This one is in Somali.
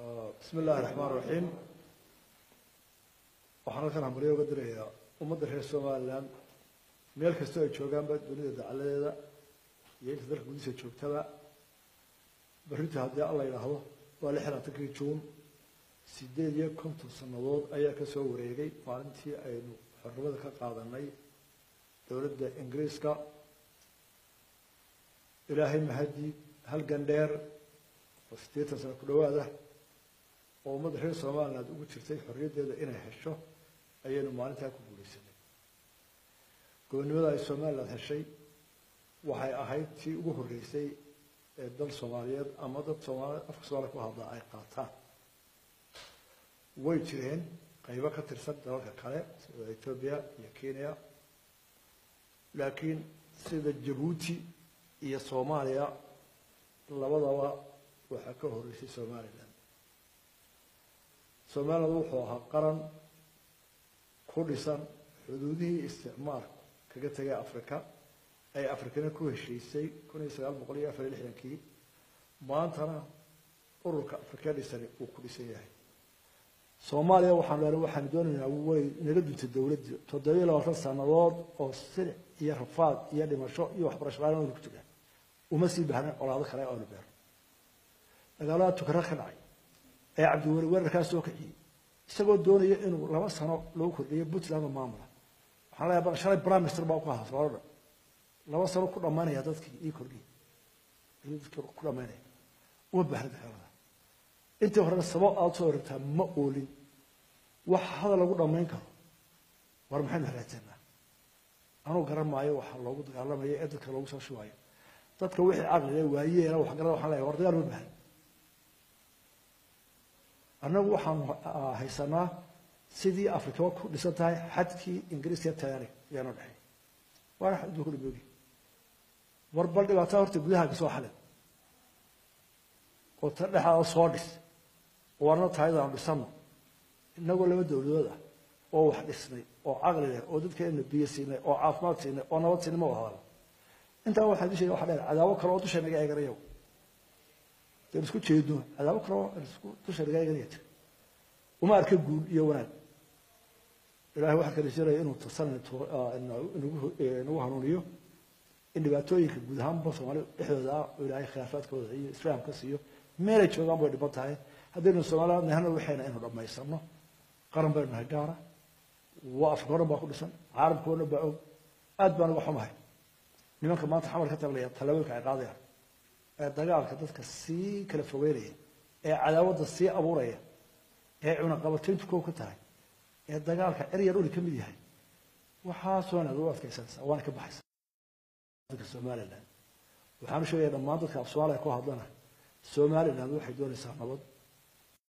bismi illaahi raxmaan raxiim waxaan halkan hambalyo uga dirayaa ummadda reer somalilan meel kastoo ay joogaanba dunida dacaladeeda iyo inta dalka gudihiisa joogtaba berrinta haddii alla yidhaahdo waa lix labaatankii juun sideed iyo konton sannadood ayaa ka soo wareegay maalintii aynu xornimada ka qaadanay dowladda ingiriiska ilaahay mahadii halgan dheer oo siddeetan sano ku dhowaada oo ummadda reer somaliland ugu jirtay xorriyaddeeda inay hesho ayaynu maalintaa ku guulaysanay gobonnimada ay somaliland heshay waxay ahayd tii ugu horreysay ee dal soomaaliyeed ama dad soomaali afka soomaaliya ku hadlaa ay qaataan way jireen qaybo ka tirsan dalalka kale sida etoobiya iyo kenya laakiin sida jabuuti iyo soomaaliya labadaba waxaa ka horreysay somaliland somaliland wuxuu ahaa qaran ku dhisan xuduudihii isticmaalku kaga tegay africa ay afrikana ku heshiisay kun iyo sagaal boqol iyo afar iyo lixdankii maantana ururka afrika dhisani uu ku dhisan yahay soomaaliya waxaan leena waxaanu doonaynaa way naga duntay dowladda toddobiyo labaatan sannadood oo silic iyo rafaad iyo dhimasho iyo waxbarasho la-aan aynu ku jirnaa uma sii baahna colaado kale oonu beerno dagaalada tukaro ka dhacay ee cabdiweli weerarkaa soo kiciyey isagoo doonaya inuu laba sano lagu kordhiyo puntland oo maamula waxaan leeyahay shalay prime minister baa ku haas loo dhan laba sano ku dhammaynaya dadkii ii kordhiya ayuu dadkii ku dhammaynaya uma baahna dagaalada intii horena sabab aad soo oragtaa ma oolin wax hadal lagu dhammayn karo war maxaynu hagaajinaa anuu garan maayo waxa loogu dagaalamaya ee dadka loogu soo shubayo dadka wixii caqliga waayeena wax garada waxaan leeyahay war dagaal ma baahan annagu waxaanu haysanaa sidii afrikaba ku dhisan tahay xadkii ingiriiska talyaaniga ayaanoo dhexay waana xaddu ku dhimoogi war bal dhibaatada horta gudahaaga soo xalin oo ta dhexaada soo dhis oo warna tahayda aanu dhisano innagoo laba dowladood ah oo wax dhisnay oo caqli leh oo dadkeena biyo siinay oo caafimaad siinay oo nabad siinay ma wada hadalo intaa waxaan dusheega waxa dheer cadaabo kale oo dusha naga eeganayo deen isku jeedno cadaabo kale oo isku dusha naga eeganaya jira uma arka guul iyo wanaag ilahay waxaan ka rajeenaya inuu tasan inagu hanuuniyo in dhibaatooyinka guud ahaanba soomaali dhexdooda ah oo ilaahay khilaafaadkooda iyo islaamka siiyo meelay joogaan bay dhiban tahay haddaynu soomaaliland nahana waxayna inu dhammaysano qaran baynu nahay gaara waa afrika o dhan baa ku dhisan caalamka o dhan baa og aad baan uga xumahay nimanka maanta xamar ka tablaya tallaabooyinka ay qaadayaan ee dagaalka dadka sii kala fogeynaya ee cadaawadda sii abuuraya ee cunaqabatayntu koob ka tahay ee dagaalka eryar uli ka mid yahay waxaasoo inaad u adkaysanaysaa waana ka baxaysa somaliland waxaan u sheegaya dhammaan dadka af soomaaliya ku hadlana somaliland waxay doonaysaa nabad